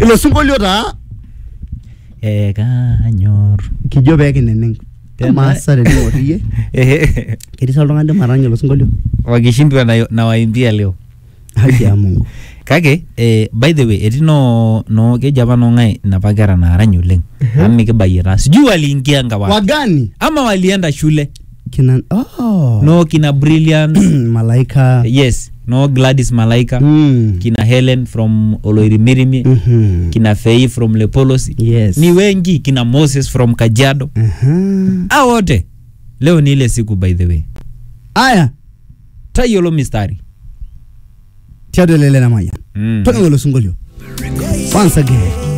ilo sinkolio taa Eh, kanyor kijo peekineneng Tena- amaasa tening'or iyie ketii sa oltung'ani limaranya ilo sinkolio wakishindwa na, na waimbia leo haki ya mungu kake eh, by the way etii no, no keji apa nong'ae napa kera naarany oleng amu mikibayie taa sijui waliingianga wapi wagani ama walienda shule kina oh. no kina brilliant malaika yes no gladys malaika mm. kina helen from oloirimirimi Mhm. kina fei from lepolosi yes ni wengi kina moses from kajiado Aha. a wote leo ni ile siku by the way aya tayiolo mistari tiatua elele namayian mm. toning'o ilo sinkolio once again